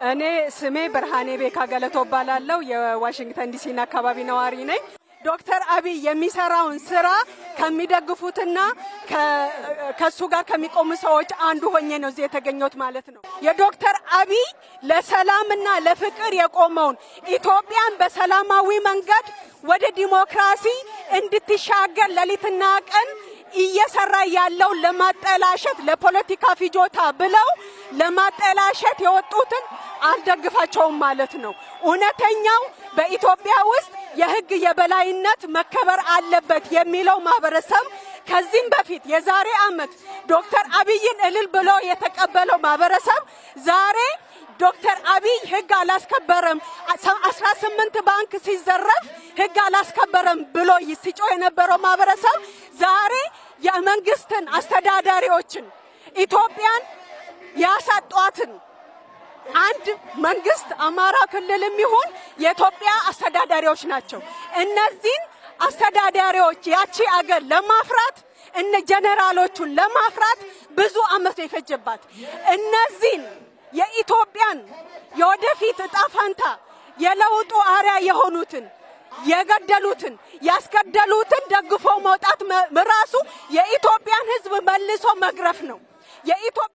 እኔ ስሜ ብርሃኔ ቤካ ገለቶ እባላለሁ። የዋሽንግተን ዲሲና አካባቢ ነዋሪ ነኝ። ዶክተር አብይ የሚሰራውን ስራ ከሚደግፉትና ከሱ ጋር ከሚቆሙ ሰዎች አንዱ ሆኜ ነው እዚህ የተገኘሁት ማለት ነው። የዶክተር አብይ ለሰላምና ለፍቅር የቆመውን ኢትዮጵያን በሰላማዊ መንገድ ወደ ዲሞክራሲ እንድትሻገር ሌሊትና ቀን እየሰራ ያለው ለማጠላሸት ለፖለቲካ ፍጆታ ብለው ለማጠላሸት የወጡትን አልደግፋቸውም ማለት ነው። እውነተኛው በኢትዮጵያ ውስጥ የሕግ የበላይነት መከበር አለበት የሚለው ማህበረሰብ ከዚህም በፊት የዛሬ ዓመት ዶክተር አብይን እልል ብሎ የተቀበለው ማህበረሰብ ዛሬ ዶክተር አብይ ህግ አላስከበረም፣ አስራ ስምንት ባንክ ሲዘረፍ ህግ አላስከበረም ብሎ ሲጮ የነበረው ማህበረሰብ ዛሬ የመንግስትን አስተዳዳሪዎችን ኢትዮጵያን ያሳጧትን አንድ መንግስት አማራ ክልልም ይሁን የኢትዮጵያ አስተዳዳሪዎች ናቸው። እነዚህን አስተዳዳሪዎች ያቺ አገር ለማፍራት እነ ጀኔራሎቹን ለማፍራት ብዙ አመት ነው የፈጀባት። እነዚህን የኢትዮጵያን የወደፊት እጣ ፈንታ የለውጡ አርያ የሆኑትን የገደሉትን ያስገደሉትን ደግፎ መውጣት ራሱ የኢትዮጵያን ህዝብ መልሶ መግረፍ ነው።